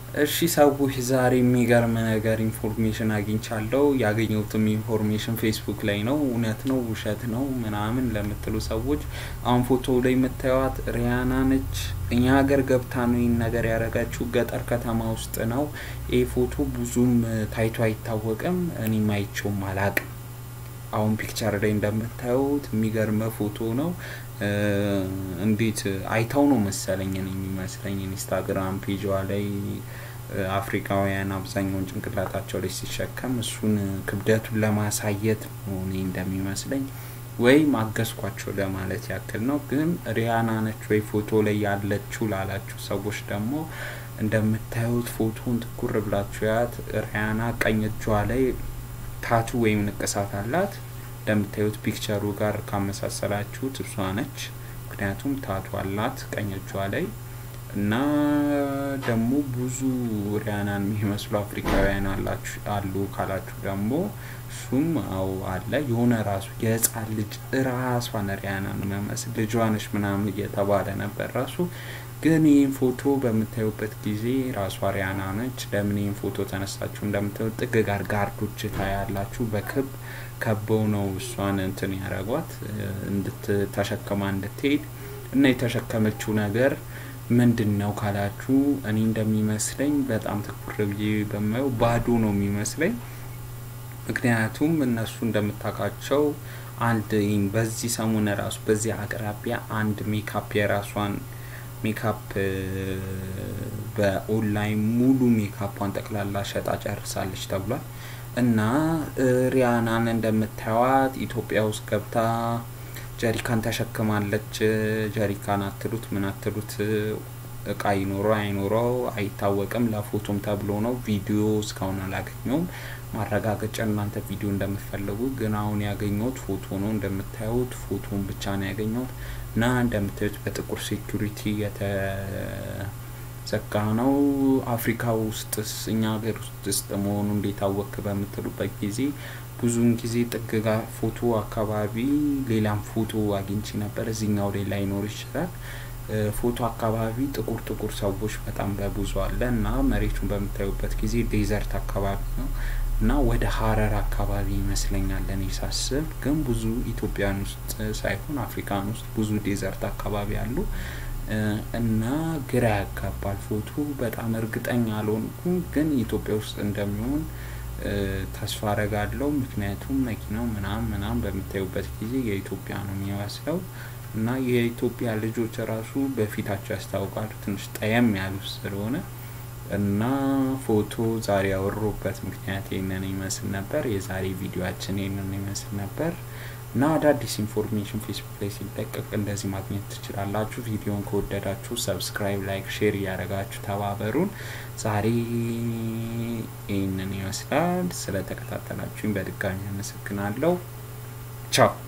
እሺ ሰዎች ዛሬ የሚገርም ነገር ኢንፎርሜሽን አግኝቻለሁ። ያገኘሁትም ኢንፎርሜሽን ፌስቡክ ላይ ነው። እውነት ነው ውሸት ነው ምናምን ለምትሉ ሰዎች አሁን ፎቶ ላይ የምታዩት ሪያና ነች። እኛ ሀገር ገብታ ነው ይህን ነገር ያደረጋችው። ገጠር ከተማ ውስጥ ነው። ይህ ፎቶ ብዙም ታይቶ አይታወቅም። እኔም አይቼውም አላቅም። አሁን ፒክቸር ላይ እንደምታዩት የሚገርመ ፎቶ ነው። እንዴት አይታው ነው መሰለኝ እኔ የሚመስለኝ ኢንስታግራም ፔጇ ላይ አፍሪካውያን አብዛኛውን ጭንቅላታቸው ላይ ሲሸከም እሱን ክብደቱን ለማሳየት ነው እኔ እንደሚመስለኝ ወይም አገዝኳቸው ለማለት ያክል ነው። ግን ሪያና ነች ወይ ፎቶ ላይ ያለችው ላላችሁ ሰዎች ደግሞ እንደምታዩት ፎቶን ትኩር ብላችሁ ያት ሪያና ቀኝ እጇ ላይ ታቱ ወይም ንቅሳት አላት። እንደምታዩት ፒክቸሩ ጋር ካመሳሰላችሁት እሷ ነች። ምክንያቱም ታቱ አላት ቀኝ እጇ ላይ እና ደግሞ ብዙ ሪያናን የሚመስሉ አፍሪካውያን አሉ ካላችሁ ደግሞ እሱም አው አለ የሆነ ራሱ የህፃን ልጅ ራሷን ሪያናን መመስል ልጇ ነች ምናምን እየተባለ ነበር ራሱ ግን ይህን ፎቶ በምታዩበት ጊዜ ራሷ ሪያና ነች። ለምን ይህን ፎቶ ተነሳችሁ? እንደምታዩት ጥግ ጋር ጋርዶች ታያላችሁ። በክብ ከበው ነው እሷን እንትን ያደረጓት እንድትተሸከማ እንድትሄድ እና የተሸከመችው ነገር ምንድን ነው ካላችሁ እኔ እንደሚመስለኝ በጣም ትኩር ብዬ በማየው ባዶ ነው የሚመስለኝ። ምክንያቱም እነሱ እንደምታውቃቸው አንድ በዚህ ሰሞን ራሱ በዚህ አቅራቢያ አንድ ሜካፕ የራሷን ሜካፕ በኦንላይን ሙሉ ሜካፓን ጠቅላላ ሸጣ ጨርሳለች ተብሏል። እና ሪያናን እንደምታዩት ኢትዮጵያ ውስጥ ገብታ ጀሪካን ተሸክማለች። ጀሪካን አትሉት ምን አትሉት እቃ ይኖረው አይኖረው አይታወቅም። ለፎቶም ተብሎ ነው። ቪዲዮ እስካሁን አላገኘውም። ማረጋገጫ እናንተ ቪዲዮ እንደምትፈልጉ ግን አሁን ያገኘሁት ፎቶ ነው። እንደምታዩት ፎቶን ብቻ ነው ያገኘሁት እና እንደምታዩት በጥቁር ሴኩሪቲ የተዘጋ ነው። አፍሪካ ውስጥስ እኛ ሀገር ውስጥ መሆኑ እንዴት አወክ በምትሉበት ጊዜ ብዙውን ጊዜ ጥግ ጋር ፎቶ አካባቢ ሌላም ፎቶ አግኝቼ ነበር። እዚህኛው ላይ ላይኖር ይችላል። ፎቶ አካባቢ ጥቁር ጥቁር ሰዎች በጣም በብዙ አለ እና መሬቱን በምታዩበት ጊዜ ዴዘርት አካባቢ ነው እና ወደ ሀረር አካባቢ ይመስለኛል እኔ ሳስብ። ግን ብዙ ኢትዮጵያን ውስጥ ሳይሆን አፍሪካን ውስጥ ብዙ ዴዘርት አካባቢ አሉ እና ግራ ያጋባል። ፎቶ በጣም እርግጠኛ አልሆንኩም፣ ግን ኢትዮጵያ ውስጥ እንደሚሆን ተስፋ አረጋለሁ። ምክንያቱም መኪናው ምናምን ምናምን በምታዩበት ጊዜ የኢትዮጵያ ነው የሚመስለው እና የኢትዮጵያ ልጆች ራሱ በፊታቸው ያስታውቃሉ ትንሽ ጠየም ያሉ ስለሆነ እና ፎቶ ዛሬ ያወሩበት ምክንያት ይህንን ይመስል ነበር። የዛሬ ቪዲዮችን ይህንን ይመስል ነበር እና አዳዲስ ኢንፎርሜሽን ፌስቡክ ላይ ሲለቀቅ እንደዚህ ማግኘት ትችላላችሁ። ቪዲዮን ከወደዳችሁ ሰብስክራይብ፣ ላይክ፣ ሼር እያደረጋችሁ ተባበሩን። ዛሬ ይህንን ይመስላል። ስለተከታተላችሁኝ በድጋሚ አመሰግናለሁ። ቻው